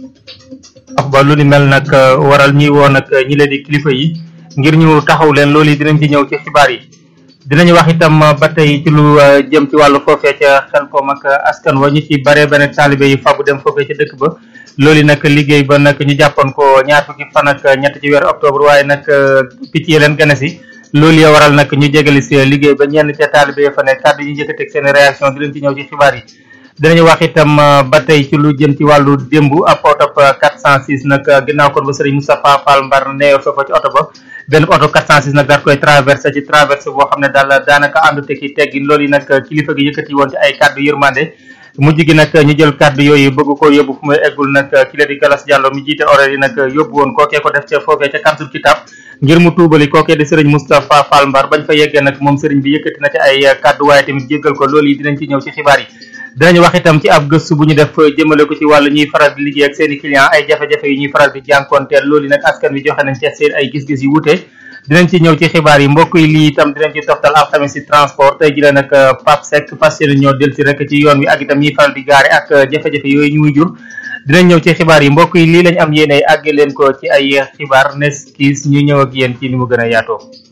wax ba lu ni mel nag waral ñuy woo nag ñi leen di kilifa yi ngir ñu taxaw leen loolu yi dinañ ci ñëw ci xibaar yi dinañu wax itam ba tey ci lu jëm ci wàllu foofee ca xel koom ak askan wa ñu ci bare benn taalibe yi fabu dem foofee ca dëkk ba loolu yi nag liggéey ba nag ñu jàppoon ko ñaar fukki fan ak ñett ci weeru octobre waaye nag picc yi leen gën a si loolu ya waral nag ñu jégali si liggéey ba ñenn ca taalibe ya fa ne kàddu yi njëkkateeg seen réaction di leen ci ñëw ci xibaar yi dinañu wax itam ba tey ci lu jëm ci wàllu démb ab oto 406 nag ginnaaw kon ba sëriñ Moustapha Fall Mbar neew foofa ci oto ba benn oto 406 nag daat koy traversé ci traversé boo xam ne daal daanaka àndu te ki teggin loolu yi nag kilifa gi yëkkati woon ci ay kàddu yërmande mujj gi nag ñu jël kàddu yooyu bëgg ko yóbbu fu muy eggul nag ki la di Galas Diallo mi jiite horaire yi nag yóbbu woon kookee ko def ca foofee ca kansul kitab ngir mu tuubali kookee di sëriñ Moustapha Fall Mbar bañ fa yeggee nag moom sëriñ bi yëkkati na ci ay kàddu waaye tamit jéggal ko loolu yi dinañ ci ñëw ci xibaar yi dinañu wax itam ci ab gëstu bu ñu def jëmale ko ci wàllu ñuy faral di liggéey ak seen i client ay jafe-jafe yu ñuy faral di jànkoonteel loolu yi nag askan wi joxe nañ ci seen ay gis-gis yu wute dinañ ci ñëw ci xibaar yi mbokk yi lii itam dinañ ci toftal alxames si transport tey ji la nag Pape Seck fas yéene ñoo del si rek ci yoon wi ak itam ñuy faral di gaare ak jafe-jafe yooyu ñu muy jur dinañ ñëw ci xibaar yi mbokk yi lii lañ am yéene àgge leen ko ci ay xibaar nes kiis ñu ñëw ak yéen ci ni mu gën a yaatoo